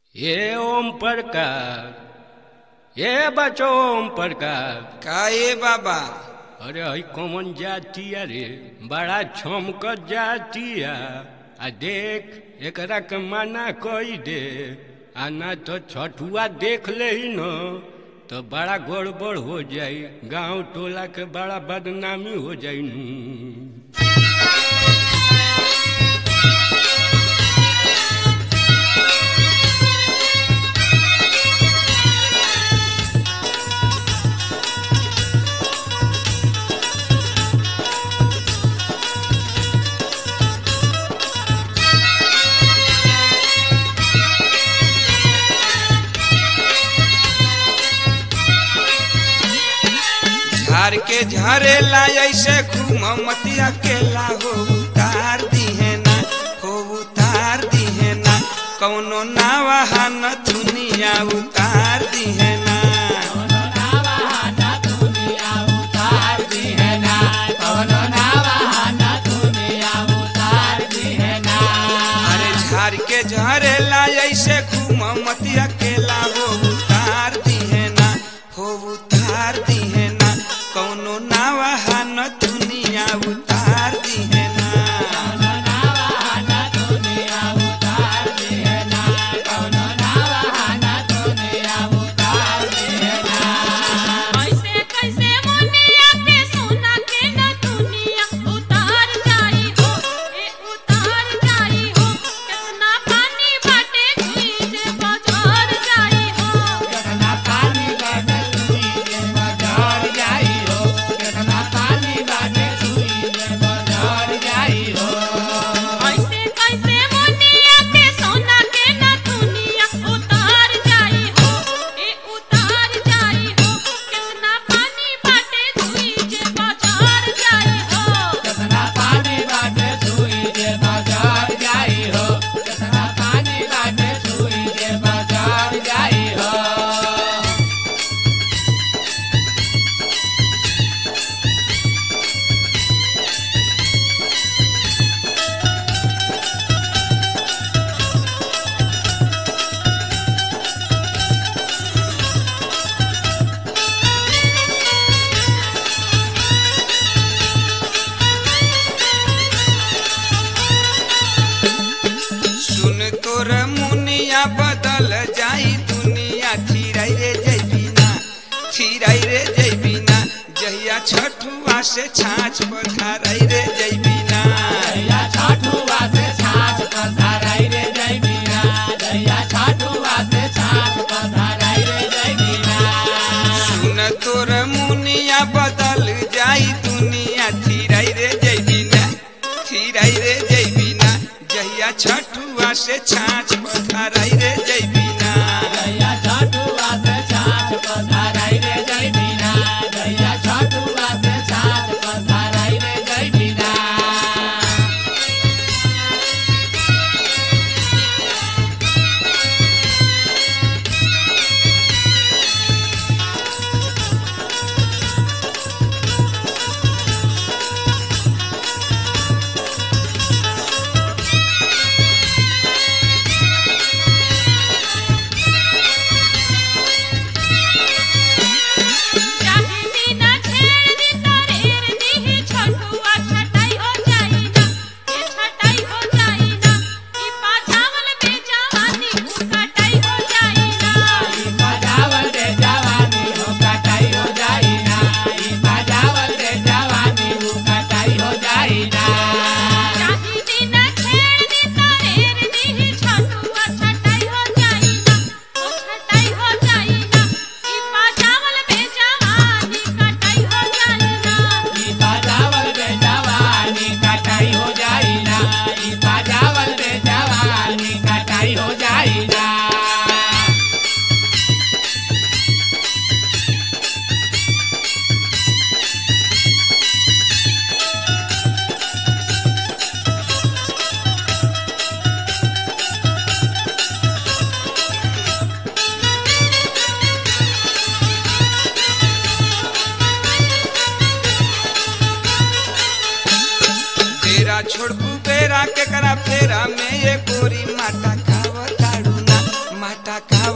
એ ઓમ प्रकाश ए बचो ओम प्रकाश का ए बाबा अरे हई कौन जातिया रे बड़ा छमकत जातिया आ देख एकरा के मना कई दे आ ना तो छठुआ देख ले ही न तो बड़ा गड़बड़ हो जाई गांव टोला के बड़ा बदनामी हो जाई नू झार के झरेला ऐसे घूम मतिया केला हो उतार दिहे ना हो उतार दिहे ना कौनो नावा न दुनिया उतार दिहे ना अरे झार के झरेला ऐसे घूम मतिया केला हो उतार दिहे ना हो उतार दिहे ना कौनो नावा न दुनिया उतार दिहे ना ऐसे कैसे मुनिया के सोना के न दुनिया उतार जाई हो ए उतार जाई हो कितना पानी बाटे खींच बाजार जाई हो ऐसे कैसे मुनिया के सोना के न दुनिया उतार जाई हो ए उतार जाई हो कितना पानी बाटे खींच बाजार जाई हो सुन तोर मुनिया बदल जाई दुनिया थिराई रे जैबिना थिराई रे जैबिना जहिया छठुआ से छाछ पधाराई रे जैबिना सुन तोर मुनिया बदल जाई दुनिया थिराई रे जैबिना थिराई रे जैबिना जहिया छठुआ से छाछ पधाराई रे जैबिना चाहे बिना छेड़ दी तरेर दी छठुआ छटाई हो जाई ना ये छटाई हो जाई ना ई पाछावल में जवानी कटाई हो जाई ना चाहे बिना छेड़ दी तरेर दी छठुआ छटाई हो जाई ना ओ छटाई हो जाई ना ई पाछावल में जवानी कटाई हो जाई ना हो जाई ना तेरा छोड़बू बेरा केकरा फेरा में ये गोरी माटा खाव ताड़ू ना माटा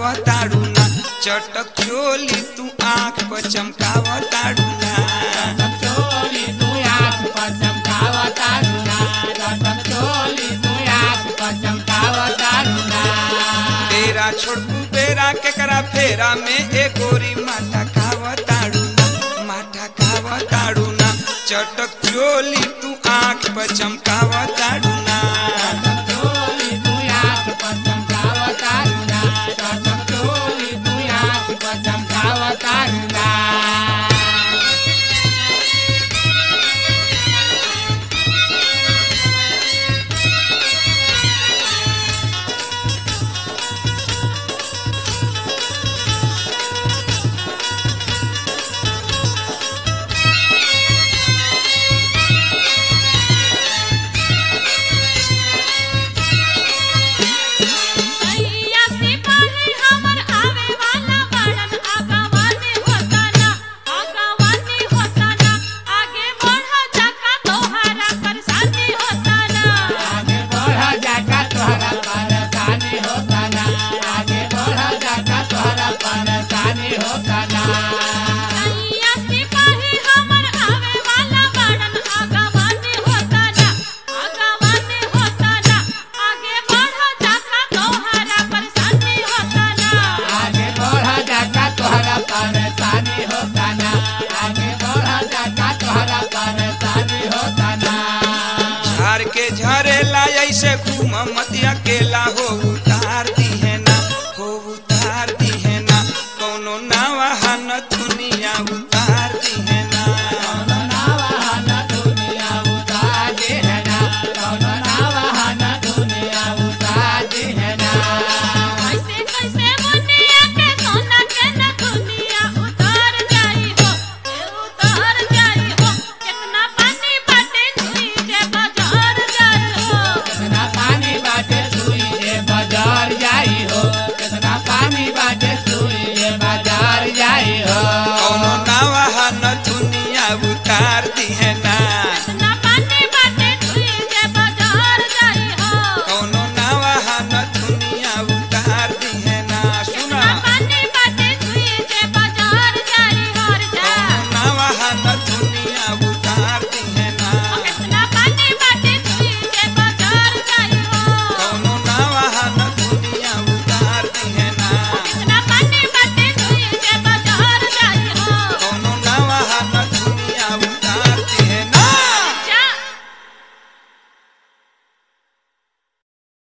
चमकावताड़ू ना चटक चोली तू आँख पर चमकावताड़ू ना चोली तू आँख पर चमकावता रुना रतन चोली तू आँख पर चमकावता रुना तेरा छोड़कू बेरा केकरा फेरा में ए गोरी माथा खावताड़ू ना माथा खावताड़ू ना चटक चोली तू आँख पर चमकावताड़ू ना चोली तू आँख पर चमकावता रुना रतन चोली तू आँख पर चमकावता रुना सैया सिपाही हमर आवे वाला बड़न आगावानी होता ना आगावानी होता ना आगे बढ़ जाका तोहरा परेशानी होता ना आगे बढ़ जाका तोहरा परेशानी होता ना आगे बढ़ जाका तोहरा परेशानी होता ना सैया सिपाही हमर आवे वाला बड़न आगावानी होता ना आगावानी होता ना आगे बढ़ जाका तोहरा परेशानी होता ना आगे बढ़ जाका तोहरा परेशानी होता ना आगे बढ़ जाका तोहरा परेशानी होता ना झार के झरेला ऐसे घूम मत अकेला हो उतार दी है ना हो उतार दी है ना कोनो नावा न दुनिया उतार दी है ना कौनो नावाहन दुनिया उतारी है ना कौनो नावाहन दुनिया उतारी है ना